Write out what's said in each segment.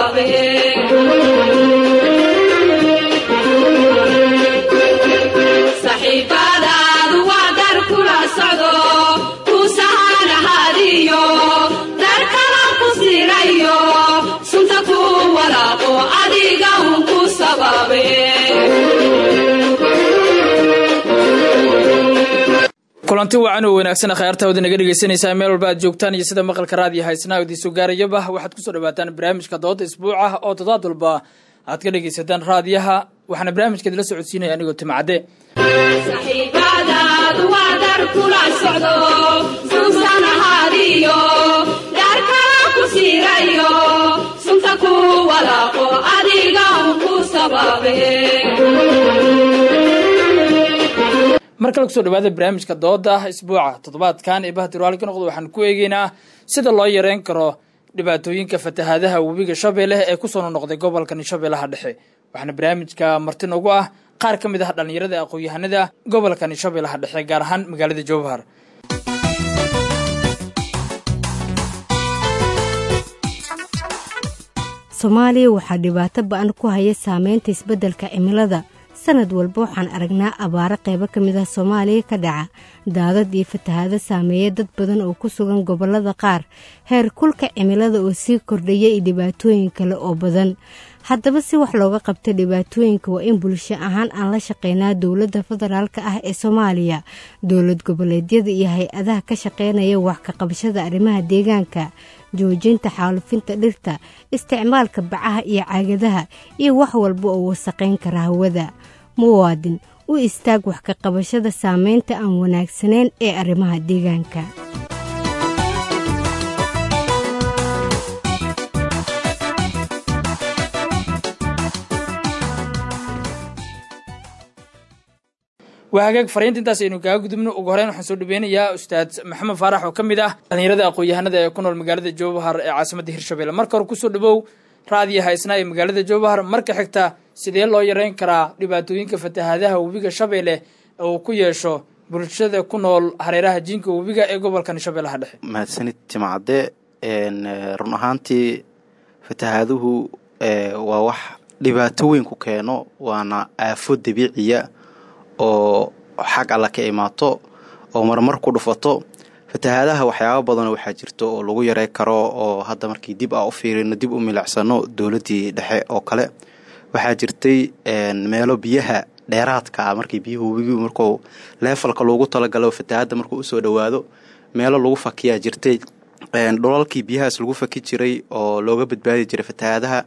saxiibadaadu waa dar kula socdo ku sahanahadiyo dar kala ku sirayo sunta ku walaaqo adiga un ku sababe kulanti wacan oo wanaagsan khayaartaawada naga dhegeysanaysaa meel walba aad joogtaan iyo sida maqalka raadiyo haysnaa idiinsoo gaarayaba waxaad kusoo dhawaataan barnaamijka dooda isbuuca oo toddobaad walba aad ka dhegeysataan raadiyaha waxaana barnaamijka idila socodsiinaya anigoo timcadde saxiibadaadu waa dar kula socdo suusanahadiyo dar kala ku sirayo sunta ku walaaqo adiga un ku sababe mar kale kusoo dhawaada barnaamijka dooda isbuuca toddobaadkan ee bahdirwaali ka noqdo waxaan ku eegeynaa sida loo yareyn karo dhibaatooyinka fatahaadaha webiga shabeelle ee kusoo nonoqday gobolkan shabeellaha dhexe waxaana barnaamijka marti noogu ah qaar ka mid ah dhallinyarada aqoon-yahanada gobolkan shabeellaha dhexe gaar ahaan magaalada jowhar soomaaliya waxaa dhibaato ba-an ku haya saameynta isbeddelka cimilada sanad walba waxaan aragnaa abaaro qaybo ka mid ah soomaaliya ka dhaca daadad iyo fatahaado saameeya dad badan oo ku sugan gobollada qaar heer kulka cimilada oo sii kordhaya iyo dhibaatooyin kale oo badan haddaba si wax looga qabto dhibaatooyinka waa in bulsho ahaan aan la shaqeynaa dowladda federaalka ah ee soomaaliya dowlad goboleedyada iyo hay-adaha ka shaqeynaya wax ka qabashada arrimaha deegaanka joojinta xaalufinta dhirta isticmaalka bacaha iyo caagadaha iyo wax walba oo wasaqayn kara hawada muwaadin u istaag wax ka qabashada saameynta aan wanaagsanayn ee arrimaha deegaanka waa hagaag fariinta intaas aynu kaga gudubno ugu horeyn waxaan soo dhaweynayaa ustaad maxamed faarax oo ka mid ah dhallinyarada aqoon-yahanada ee ku nool magaalada jowhar ee caasimadda hirshabelle marka hore kusoo dhawow raadiyo haysnaa ee magaalada jowhar marka xigta sidee loo yareyn karaa dhibaatooyinka fatahaadaha webiga shabeelle ee uu ku yeesho bulshada ku nool hareeraha jiinka webiga ee gobolkan shabeellaha dhexe mahadsanid timacadde run ahaantii fatahaaduhu waa wax dhibaato weyn ku keeno waana aafo dabiiciya oo xag alla ka imaato oo marmar ku dhufato fatahaadaha waxyaaba badanoo waxaa jirto oo lagu yarey karo oo hadda markii dib a u fiirino dib u milicsano dowladdii dhexe oo kale waxaa jirtay meelo biyaha dheeraadka ah markii biyuhu wigi markuu leefalka loogu talagalo fatahaadda markuu usoo dhowaado meelo lagu fakiyaa jirtay dhulalkii biyahaas lagu faki jiray oo looga badbaadi jiray fatahaadaha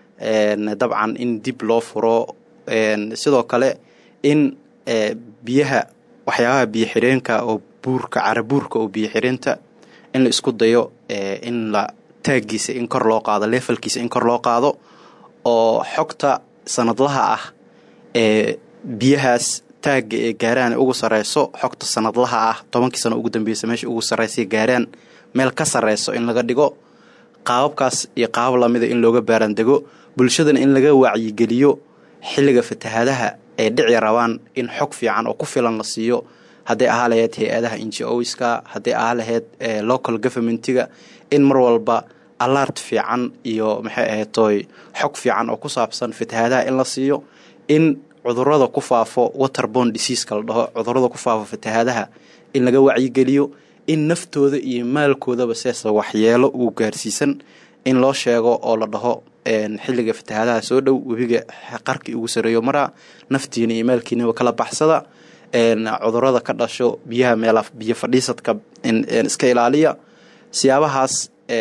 dabcan in dib loo furo sidoo kale in biyaha waxyaabaha biyo xireenka oo buurka carabuurka oo biyo xireenta in la isku dayo in la taaggiisa in kor loo qaado leefalkiisa in kor loo qaado oo xogta sanadlaha ah ee biyahaas taagga ee gaaraan ugu sareyso xogta sanadlaha ah tobankii sano ugu dambeysa meesha ugu sareysa gaaraan meel ka sareyso in laga dhigo qaababkaas iyo qaabab lamida in looga baarandego bulshadana in laga wacyigeliyo xilliga fatahaadaha ay dhici rabaan in xog fiican oo ku filan la siiyo hadday ahaa laheyd hay-adaha ngo-ska hadday ahaa laheyd local governmentiga in mar walba alart fiican iyo maxay ahaytoy xog fiican oo ku saabsan fatahaadaha in la siiyo in cudurada ku faafo waterbond diseaska la dhaho cudurada ku faafo fatahaadaha in laga wacyigeliyo in naftooda iyo maalkoodaba seesa waxyeelo uu gaarsiisan in loo sheego oo la dhaho xilliga fatahaadaha soo dhow webiga qarkii ugu sareeyo maraa naftiina iyo maalkiinaba kala baxsada cudurada ka dhasho biyaha meela biyo fadhiisadka iska ilaaliya siyaabahaas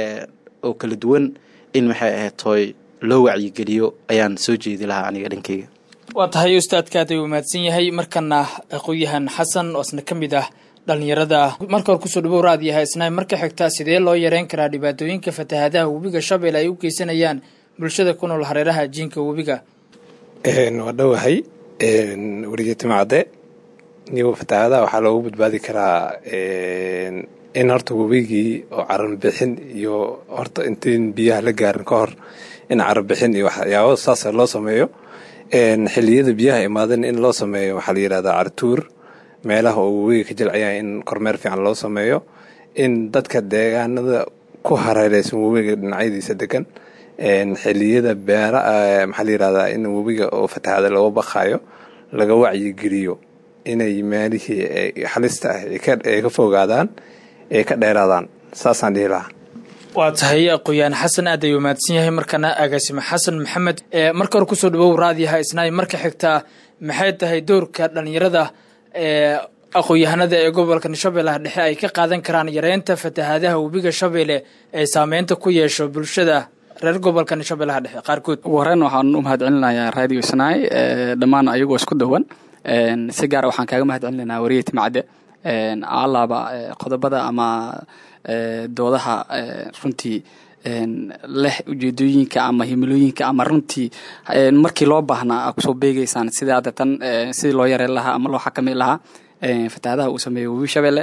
oo kala duwan in maxay ahaytoy loo wacyigeliyo ayaan soo jeedi lahaa aniga dhankeyga waa tahay ustaadkaad ay mahadsan yahay markana aqoon-yahan xasan oo isna ka mid ah dhallinyarada marka hore kusoo dhawow raadiyo haysnaa marka xigta sidee loo yareyn karaa dhibaatooyinka fatahaadaha webiga shabeelle ay u geysanayaan bulshada ku nool hareeraha jiinka webiga waa dhowahay werigeetimacadde nigo fatahaadaha waxaa loogu badbaadi karaa in horta webigii oo carabixin iyo horta intiin biyaha la gaarin ka hor in carabixin iyo waxyaabo saasa loo sameeyo xiliyada biyaha imaadan in loo sameeyo waxaa la yidhahdaa cartuur meelaha oo webiga ka jilcayaan in kormeer fiican loo sameeyo in dadka deegaanada ku hareereysan webiga dhinacyadiisa degan xiliyada beera maxaa la yirahdaa in webiga oo fatahaada looga baqayo laga wacyigeliyo inay meelihii halista ah ay ka fogaadaan ay ka dheeraadaan saasaan dhihi lahaa waa tahay aqooyaan xasan aad ayuu mahadsan yahay markana agaasime xasan maxamed marka hore kusoo dhawow raadiyaha isnaay marka xigtaa maxay tahay doorka dhalinyarada aqoon-yahanada ee gobolka shabeellaha dhexe ay ka qaadan karaan yareynta fatahaadaha webiga shabeelle ee saameynta ku yeesho bulshada reer gobolka shabeellaha dhexe qaarkood ugu horeyn waxaan u mahad celinayaa radio isnaay dhammaan ayagoo isku dawan si gaara waxaan kaaga mahad celinaynaa wariye timcadde alaaba qodobada ama doodaha runtii leh ujeedooyinka ama himilooyinka ama runtii markii loo baahnaa a kusoo beegeysaan sida hadda tan sidii loo yareen lahaa ama loo xakami lahaa fatahaadaha uu sameeyey webi shabeelle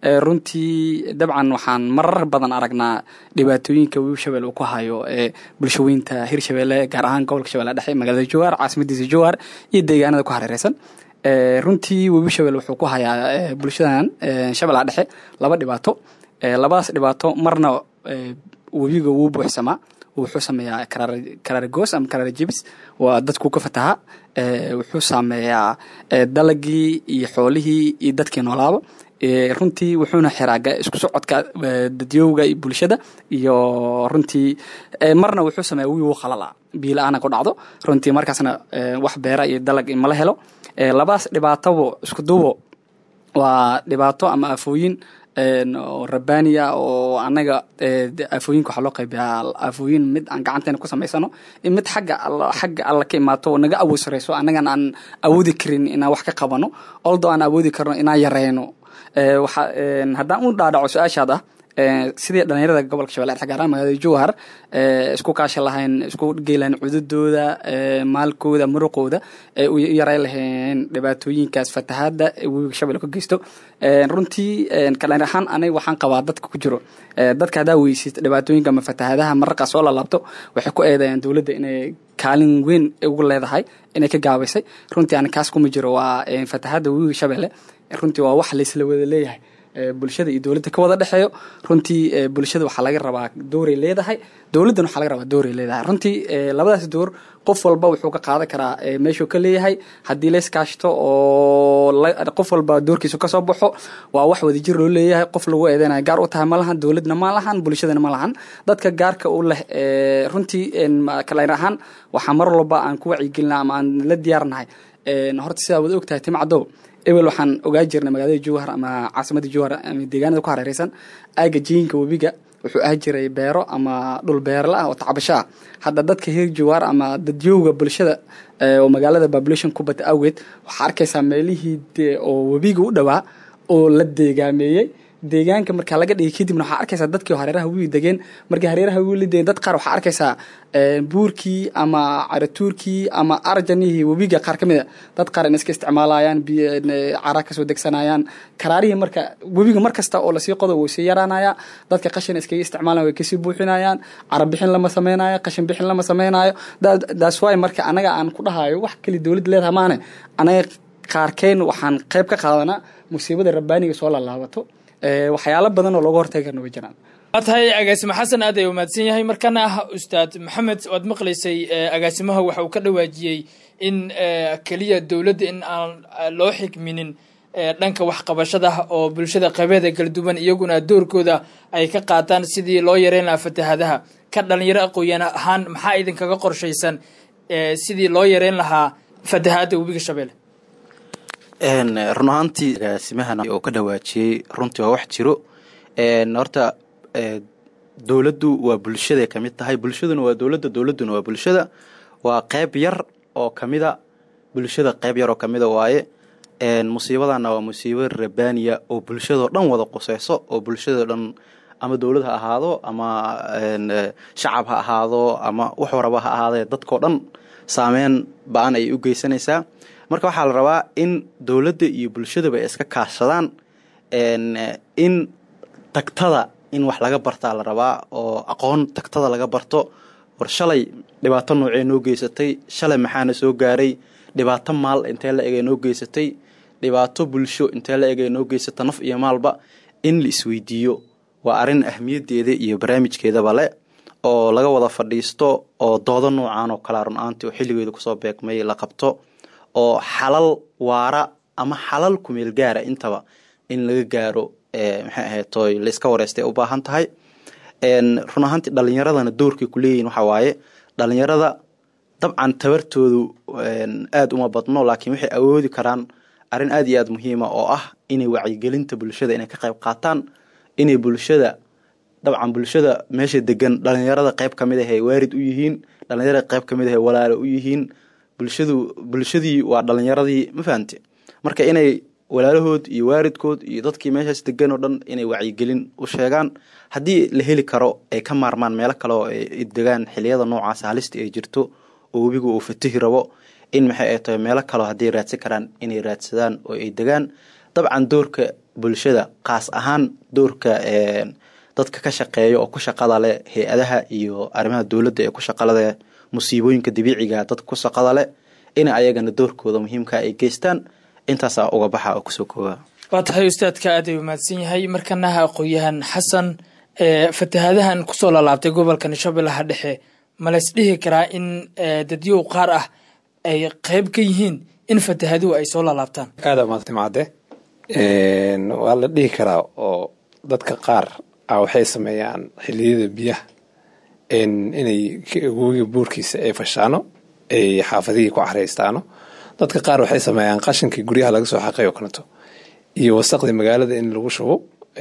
runtii dabcan waxaan marar badan aragnaa dhibaatooyinka webi shabeelle uu ku hayo bulshaweynta hirshabeelle gaar ahaan gobolka shabeelle dhexe magaalada jowhar caasimadiisa jowhar iyo deegaanada ku hareereysan runtii webi shabeelle wuxuu ku hayaa bulshadan shabeellaha dhexe laba dhibaato labadaas dhibaato marna webiga wuu buuxsamaa wuxuu sameeyaa karaargoos ama karaar jebis waa dadku ka fataha wuxuu saameeyaa dalagii iyo xoolihii iyo dadkii noolaaba runtii wuxuuna xiraa isku socodka dadyowga iyo bulshada iyo runtii marna wuxuu sameeya wiigu qalala biila-aana ku dhacdo runtii markaasna wax beera iyo dalag mala helo labadaas dhibaatobo isku duubo waa dhibaato ama afooyin oo rabbaaniya oo anaga aafooyinka waxaa loo qaybiyaa aafooyin mid aan gacanteena ku samaysano mid xagga xagga alla ka imaato oo naga awood sareyso annagan aan awoodi karin inaan wax ka qabano oldo aan awoodi karno inaan yareyno waxa haddaan u dhaadhaco su-aashaad ah sidii dhalinyarada gobolka shabeelle dhexe gaar ahaan magaalada jowhar isku kaashan lahayn isku geylahayn cududooda maalkooda muruqooda ee u yareyn lahayn dhibaatooyinkaas fatahaada webiga shabeelle ka geysto runtii kalin ahaan aniga waxaan qabaa dadka ku jiro dadka haddaa weysid dhibaatooyinka ama fatahaadaha mararkaas oo la laabto waxay ku eedayaan dowladda inay kaalin weyn ugu leedahay inay ka gaabaysay runtii ani kaas kuma jiro waa fatahaada webiga shabeelle runtii waa wax laysla wada leeyahay bulshada iyo dowladda ka wada dhexeeyo runtii bulshada waxaa laga rabaa dooray leedahay dowladdan waxaa laga rabaa dooray leedahay runtii labadaas door qof walba wuxuu ka qaadan karaa meeshuu ka leeyahay haddii layskaashto oo qof walba doorkiisu kasoo baxo waa wax wadajir loo leeyahay qof lagu eedeynaya gaar u tahay ma lahan dowladna ma lahan bulshadana ma lahan dadka gaarka u leh runtii kalayn ahaan waxaa mar walba aan ku wacyigelina ama aan la diyaarnahay horta sidaa wada ogtahay timcadow ebel waxaan ogaa jirnay magaalada jowhar ama caasimada jowhar ama deegaanada ku hareereysan aaga jiinka webiga wuxuu ahi jiray beero ama dhul beerla ah oo tacbasho ah hadda dadka heer jowhar ama dadyowga bulshada oo magaalada population ku bata awgeed waxaa arkaysaa meelihii oo webiga u dhowaa oo la deegaameeyey deegaanka markaa laga dhigay kadibna waxaa arkaysaa dadkii hareeraha wiigi degeen markii hareeraha wiigi la degeen dad qaar waxaa arkaysaa buurkii ama caratuurkii ama arjanihii webiga qaar ka mid a dad qaar in iska isticmaalayaan cara kasoo degsanayaan karaarihii marka webiga mar kasta oo lasii qodo wuu sii yaraanaya dadka qashin iskaga isticmaalan way kasii buuxinayaan cara bixin lama sameynayo qashin bixin lama sameynayo that's why marka anaga aan ku dhahayo wax kali dowladda leedaha maane anaga qaarkeen waxaan qayb ka qaadanaa musiibada rabbaaniga soo laalaabato waxyaalo badan oo looga hortagi karna way jiraan waa tahay agaasimo xasan aad ay umaadsan yahay markana ah ustaad maxamed waad maqlaysay agaasimaha waxa uu ka dhawaajiyey in keliya dowladda in aan loo xikminin dhanka waxqabashada oo bulshada qabeeda kala duwan iyaguna doorkooda ay ka qaataan sidii loo yareyn lahaa fatahaadaha ka dhalinyaro aqooyan ahaan maxaa idinkaga qorshaysan sidii loo yareyn lahaa fatahaada webiga shabeelle run ahaantii agaasimahan oo ka dhawaajiyey runtii waa wax jiro horta dowladdu waa bulshaday ka mid tahay bulshaduna waa dowladda dowladduna waa bulshada waa qeyb yar oo kamida bulshada qeyb yar oo kamida waaye musiibadana waa musiibo rabbaaniya oo bulshadao dhan wada quseyso oo bulshadao dhan ama dowlad ha ahaado ama shacab ha ahaado ama wax waraba ha ahaadee dadkao dhan saameyn ba-an ayay u geysanaysaa marka waxaa la rabaa in dowladda iyo bulshadaba ay iska kaashadaan in tagtada in wax laga bartaa la rabaa oo aqoon tagtada laga barto war shalay dhibaato noocee noo geysatay shalay maxaana soo gaaray dhibaato maal intee la egay noo geysatay dhibaato bulsho intee la egay noo geysata naf iyo maalba in la isweydiiyo waa arrin ahmiyaddeeda iyo barnaamijkeedaba le oo laga wada fadhiisto oo doodo noocan oo kalea run ahaantii oo xilligeedu kusoo beegmay la qabto oo xalal waara ama xalal kumeel gaara intaba in laga gaaro maxay ahaytoy laiska wareystay u baahan tahay run ahaantii dhalinyaradana doorkay kuleeyihin waxaa waaye dhalinyarada dabcan tabartoodu aada uma badno laakiin waxay awoodi karaan arrin aada iyo aada muhiima oo ah inay wacyigelinta bulshada inay ka qayb qaataan inay bulshada dabcan bulshada meesha degan dhalinyarada qayb kamid ah ay waarid u yihiin dhalinyarada qayb kamid ah ay walaalo u yihiin bulshadu bulshadii waa dhalinyaradii ma fahamte marka inay walaalahood iyo waaridkood iyo dadkii meeshaas degan oo dhan inay wacyigelin u sheegaan haddii la heli karo ay ka maarmaan meelo kale oo ay degaan xiliyada noocaas halista ay jirto oo webigu uu fatihi rabo in maxay ay tahay meelo kaleo hadday raadsan karaan inay raadsadaan oo ay degaan dabcan doorka bulshada kaas ahaan doorka dadka ka shaqeeya oo ku shaqada leh hay-adaha iyo arrimaha dowladda ee ku shaqada leh musiibooyinka dabiiciga dadka ku shaqada leh in ayagana doorkooda muhiimka ay geystaan intaasaa uga baxa oo kusoo kooba waa tahay ustaadka aad ay umahadsan yahay markanaha aqoon-yahan xasan fatahaadahan kusoo laalaabtay gobolka shabeellaha dhexe ma lays dhihi karaa in dadyow qaar ah ay qeyb ka yihiin in fatahaaduhu ay soo laalaabtaan aada maadtimacade waa la dhihi karaa oo dadka qaar ah waxay sameeyaan xiliyada biyaha inay webiga buurkiisa ay fashaano ay xaafadihii ku careystaano dadka qaar waxay sameeyaan qashinkii guryaha laga soo xaqay oo kaleto iyo wasaqdii magaalada in lagu shubo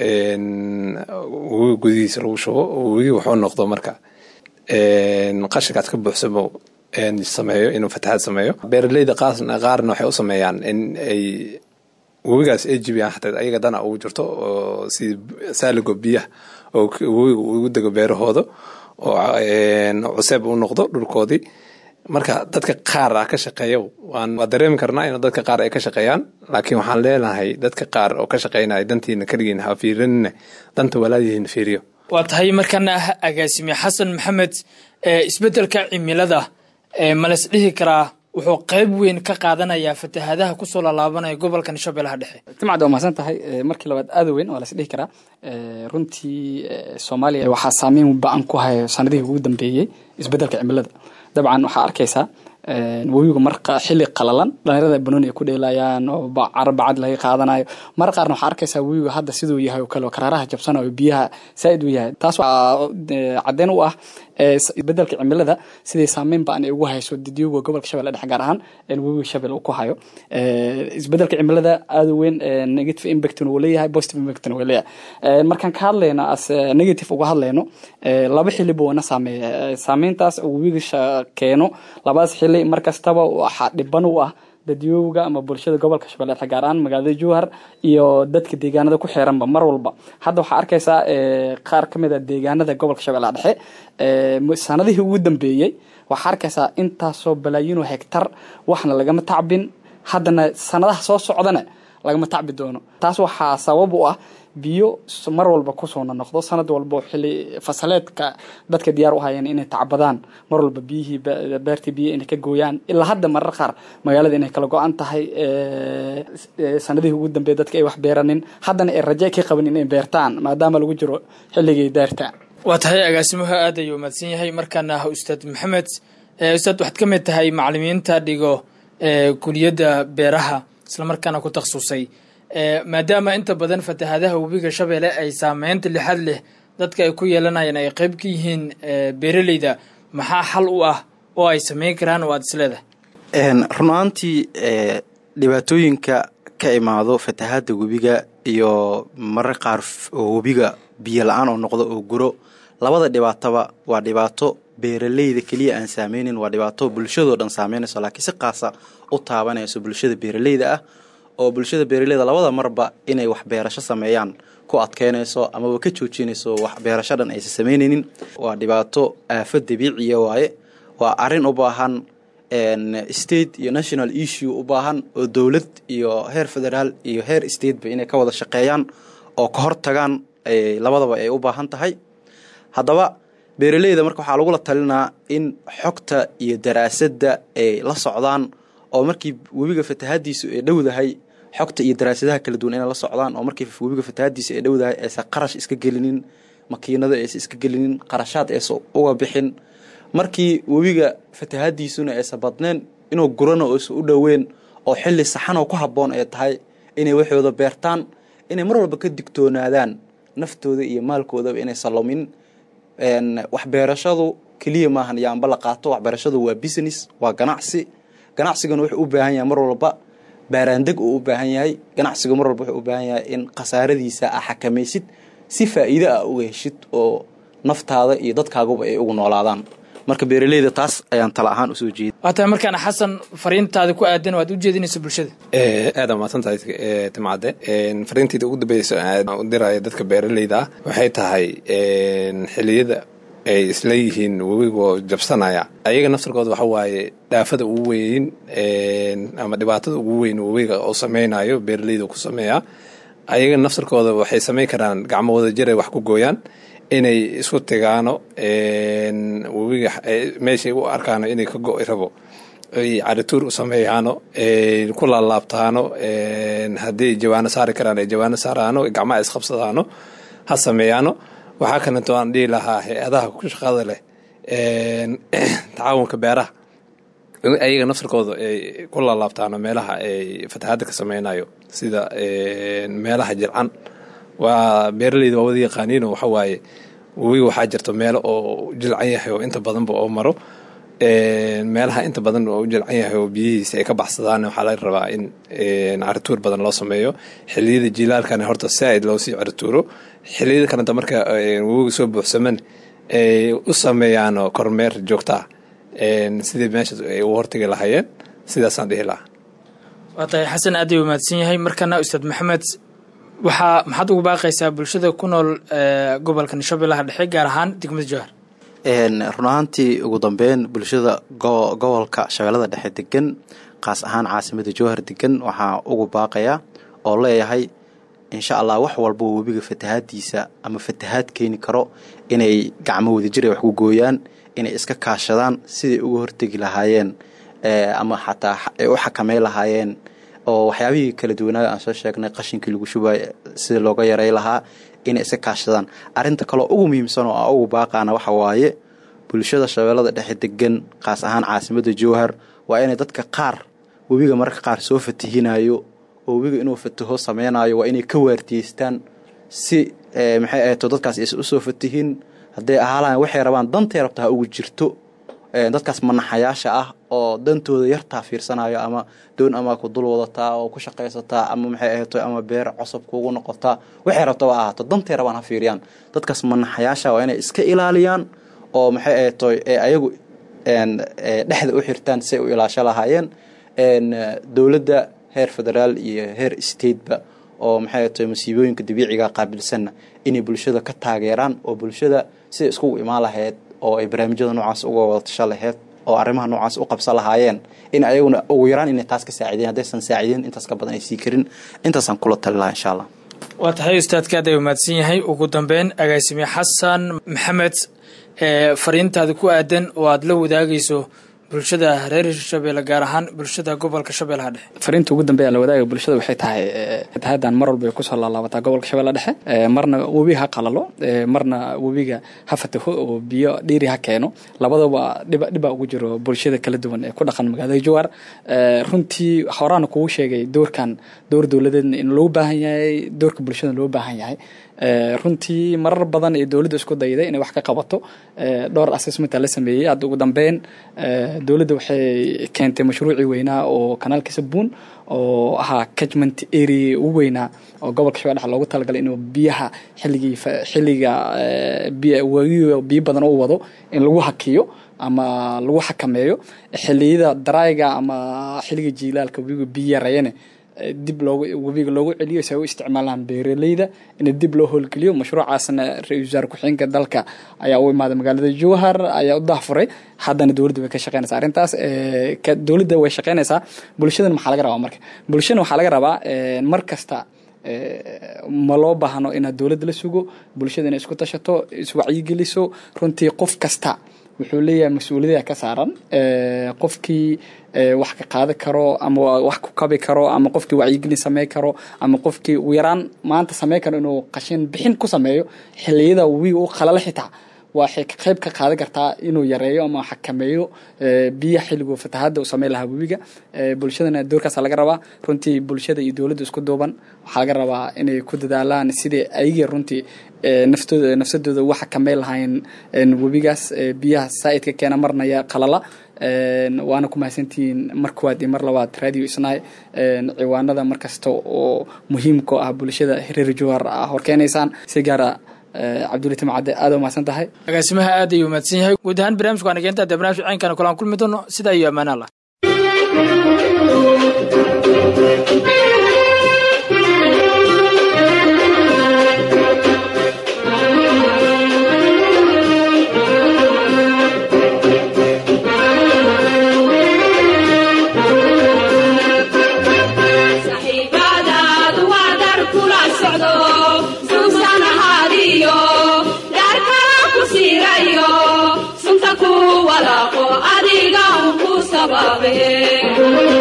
webiga gudihiisa lagu shubo webiga wuxuu noqdo marka qashinkaas ka buuxsamo sameeyo inuu fatahaad sameeyo beeraleyda qaarna waxay u sameeyaan in ay webigaas ay jibiyaan xataa ayaga dana ugu jirto oo si saaligo biyaha oo webiga ugu dego beerahooda oo cuseeb u noqdo dhulkoodii marka dadka qaar ah ka shaqeeya waa dareemi karnaa in dadka qaar ay ka shaqeeyaan laakiin waxaan leenahay dadka qaar oo ka shaqeynaya dantiina keligiin ha fiirinine danta walaadihiin fiiriyo waa tahay markana ah agaasime xasan maxamed isbeddelka cimilada ma lays dhihi karaa wuxuu qeyb weyn ka qaadanayaa fatahaadaha kusoo laalaabanaya gobolkan shabeellaha dhexe timcad waa mahadsan tahay markii labaad aada weyn waa las dhihi karaa runtii soomaaliya waxaa saameyn ba-an ku hayo sanadihii ugu dambeeyey isbeddelka cimilada dabcan waxaa arkaysaa webigu mar xili qalalan dhalinyarada banooni ay ku dheelayaan oo caro bacad laga qaadanayo mar qaarna waxaa arkaysaa webigu hadda siduu yahay oo kale oo karaaraha jabsanayo biyaha saa-id uu yahay taas waxaa caddeyn u ah isbedelka cimilada siday saameyn ba-an ay ugu hayso didyuga gobolka shabelle dhexe gaar ahaan webiga shabelle uu ku hayo isbedelka cimilada aada weyn negative impactna wuu leeyahay positive impactna wuu leeyahay markaan ka hadlayno as negative uga hadlayno laba xili buu wana saameeya saameyntaas webiga keeno labadaas xili mar kastaba waxaa dhiban u ah dadyowga ama bulshada gobolka shabeelle dhexe gaar ahaan magaalada jowhar iyo dadka deegaanada ku xeeranba mar walba hadda waxaa arkaysaa qaar ka mid a deegaanada gobolka shabeelle dhexe sanadihii ugu dambeeyey waxaa arkaysaa intaasoo balaayiinoo hegtar waxna lagama tacbin haddana sanadaha soo socdana lagama tacbi doono taas waxaa sabab u ah biyo mar walba kusoona noqdo sanad walba xili fasaleedka dadka diyaar u hayeen inay tacbadaan mar walba biyihii beertii biyo inay ka gooyaan ilaa hadda marar qaar magaalada inay kala go-an tahay sanadihii ugu dambeey dadka ay wax beeranin haddana ay raje ka qaban inay beertaan maadaama lagu jiro xilligay daarta waa tahay agaasimuhu aad ayuu mahadsan yahay markaana ah ustaad maxamed ustaad waxaad ka mid tahay macalimiinta dhigo kuliyadda beeraha islamarkaana ku takhasusay maadaama inta badan fatahaadaha webiga shabeelle ay saameynta lixad leh dadka ay ku yeelanayaan ay qeyb ka yihiin beeraleyda maxaa xal u ah oo ay sameyn karaan oo aada isleedahay run ahaantii dhibaatooyinka ka imaado fatahaada webiga iyo marar qaar oo webiga biyo la-aan oo noqdo oo guro labada dhibaatoba waa dhibaato beeraleyda keliya aan saameynin waa dhibaato bulshadoo dhan saameynayso laakiin si qaasa u taabanayso bulshada beeraleyda ah oo bulshada beeraleyda labada marba inay wax beerasho sameeyaan ku adkeynayso amaba ka joojinayso wax beerasho dhan aysan sameynaynin waa dhibaato aafo dabiiciya waaye waa arrin u baahan state iyo national issue u baahan oo dowlad iyo heer federaal iyo heer stateba inay ka wada shaqeeyaan oo ka hortagaan labadaba ay u baahan tahay haddaba beeraleyda marka waxaa lagula talinaa in xogta iyo daraasadda ay la socdaan oo markii webiga fatahaadiisu ay dhowdahay xogta iyo daraasadaha kala duwan inay la socdaan oo markii webiga fatahaadiisu ay dhowdahay aysan qarash iska gelinin makiinada aysan iska gelinin qarashaad aysan uga bixin markii webiga fatahaadiisuna aysan badneen inuu gurana aysan u dhoweyn oo xilli saxanoo ku habboon ay tahay inay waxooda beertaan inay mar walba ka digtoonaadaan naftooda iyo maalkoodaba inaysan lumin waxbeerashadu keliya maahan yaanba la qaato waxbeerashadu waa business waa ganacsi ganacsigana wuxuu u baahan yahay mar walba baaraandeg uu u baahan yahay ganacsiga mar walba wuxuu u baahan yahay in khasaaradiisa a xakamaysid si faa'iide ah uga heshid oo naftaada iyo dadkaaguba ay ugu noolaadaan marka beeraleyda taas ayaan tala ahaan usoo jeeda waa tahay markaana xasan fariintaada ku aadan oo aad u jeedinayso bulshada aada mahadsantahay timcadde fariinteyda ugu dambeysa aan u diraya dadka beeraleyda ah waxay tahay xiliyada ay isla yihiin webigoo jabsanaya ayaga naftarkooda waxa waaye dhaafada ugu weyn ama dhibaatada ugu weyn webiga oo sameynayo beeraleyda ku sameeya ayaga naftarkooda waxay sameyn karaan gacmo wada jiray wax ku gooyaan inay isku tigaano webiga meeshay u arkaano inay ka go'i rabo ay carituur u sameeyaano ku laalaabtaano haddii jawaano saari karaan ay jawaano saaraano gacmaha isqabsadaano ha sameeyaano waxaa kaleeto aan dhihi lahaa hay-adaha ku shaqada leh tacaawunka beeraha ayaga naftarkooda ay ku laalaabtaano meelaha ay fatahaadda ka sameynayo sida meelaha jircan waa beeraleyda waa wada yaqaaniino waxa waaye webiga waxaa jirto meelo oo jilcan yahay oo inta badanba oo maro meelaha inta badan oo u jilcan yahay oo biyihiisa ay ka baxsadaan waxaa laga rabaa in carituur badan loo sameeyo xiliyada jilaalkana horta saaid loo sii carituuro xiliyada kalenta marka webiga soo buuxsaman ay u sameeyaan kormeer joogta ah sidii meesha ay u hortagi lahaayeen sidaasaan dhihi lahaa waa tahay xasan aad ay umaadsan yahay markana ustaad maxamed waxaa maxaad ugu baaqaysaa bulshada ku nool gobolka shabeellaha dhexe gaar ahaan degmada jowhar run ahaantii ugu dambeyn bulshada gobolka shabeellada dhexe degan kaas ahaan caasimada jowhar degan waxaa ugu baaqayaa oo leeyahay insha allah wax walba webiga fatahaadiisa ama fatahaad keeni karo inay gacmo wadajir ay wax ku gooyaan inay iska kaashadaan siday uga hortegi lahaayeen ama xataa ay u xakamey lahaayeen oo waxyaabihii kala duwanaaga aan soo sheegnay qashinkii lagu shubay sida looga yaray lahaa inay iska kaashadaan arinta kaloo ugu muhiimsan oo aan ugu baaqaana waxa waaye bulshada shabeellada dhexe degan kaas ahaan caasimada jowhar waa inay dadka qaar webiga mararka qaar soo fatihinayo oo webiga inuu fataho sameynayo waa inay ka waardiyeystaan si maxay ahayto dadkaas aysan usoo fatihin hadday ahaalaan waxay rabaan dantay rabta ha ugu jirto dadkaas manaxayaasha ah oo dantooda yartaa fiirsanayo ama doon ama ku dul wadataa oo ku shaqaysataa ama maxay ahayto ama beer cosab kuugu noqotaa waxay rabtaba ahaato dantay rabaan ha fiiriyaan dadkaas manaxayaasha waa inay iska ilaaliyaan oo maxay ahayto ayagu dhexda u xirtaan si ay u ilaasho lahaayeen dowladda heer federaal iyo heer stateba oo maxay ahayto masiibooyinka dabiiciga qaabilsanna inay bulshada ka taageeraan oo bulshada siday iskugu imaan lahayd oo ay barnaamijyada noocaas uga wada tasho laheyd oo arrimaha noocaas u qabsan lahaayeen in ayaguna ugu yaraan inay taas ka saacideen haddaysan saacideen intaas ka badan ay sii karin intaasaan kula tali lahaa insha allah waa tahay ustaadka aad ay umaadsan yahay ugu dambeyn agaasime xasan maxamed fariintaada ku aadan oo aada la wadaagayso bulshada reer hirshabeelle gaar ahaan bulshada gobolka shabeellaha dhexe fariinta ugu dambeeya la wadaaga bulshada waxay tahay fatahadan mar walba ay kusoo laalaabataa gobolka shabeellaha dhexe marna webiga ha qalalo marna webiga ha fataho oo biyo dhiiri ha keeno labadaba dhiba dhiba ugu jiro bulshada kala duwan ee ku dhaqan magaalada jowhar runtii horaana kugu sheegay doorkan door dowladeedna in loo baahan yahay doorka bulshada loo baahan yahay runtii marar badan ee dowladda isku dayday inay wax ka qabato dhowr assessmenta la sameeyey hadda ugu dambeyn dowladda waxay keentay mashruucii weynaa oo kanaalka sabuun oo ahaa catchment area ugu weynaa oo gobolka shabeelle dhexe loogu talagalay inuu biyaha xilligii xilliga biyo badan u wado in lagu hakiyo ama lagu xakameeyo xiliyada darayga ama xilliga jiilaalka webiga biyo yarayane dib loogu webiga loogu celiyo si ay u isticmaalaan beeraleyda in dib loo howlgeliyo mashruucaasna ra-isul wasaare ku-xigeenka dalka ayaa u imaaday magaalada jowhar ayaa u dahfuray haddana dowladda way ka shaqeynaysaa arrintaas dowladda way shaqeynaysaa bulshadana maxaa laga rabaa marka bulshana waxaa laga rabaa mar kasta ma loo baahno inaad dowladda la sugo bulshada inay isku tashato iswacyigeliso runtii qof kasta wuxuu leeyahay mas-uuliyada ka saaran qofkii wax ka qaadi karo ama wax ku kabi karo ama qofkii wacyigelin samey karo ama qofkii ugu yaraan maanta samey karo inuu qashin bixin ku sameeyo xiliyada webiga u qalala xitaa waxay qayb ka qaadan kartaa inuu yareeyo ama xakameeyo biyaha xilligu fatahada uu sameyn lahaa webiga bulshadana doorkaasa laga rabaa runtii bulshada iyo dowladda isku duuban waxaa laga rabaa inay ku dadaalaan sidai ayagii runtii naftooda nafsadooda u xakameyn lahaayeen webigaas biyaha saa'idka keena marnaya qalala waana ku mahadsantihiin mar koowaad iyo mar labaad radio isnaay ciwaanada mar kasta oo muhiimka ah bulshada reer jowhar horkeenaysaan si gaara cabdulli timcadde aad u mahadsan tahay agaasimaha aad ayuu mahadsan yahay guud ahaan barnamijku waan keenta dee barnamij ceynkana kulaan kulmi doono sidaa iyo ammaan allah saxiibadaadu waa dar kula socdo suusan ahaadiyo dar kala ku siirayo sunta ku walaaqo adiga un ku sababe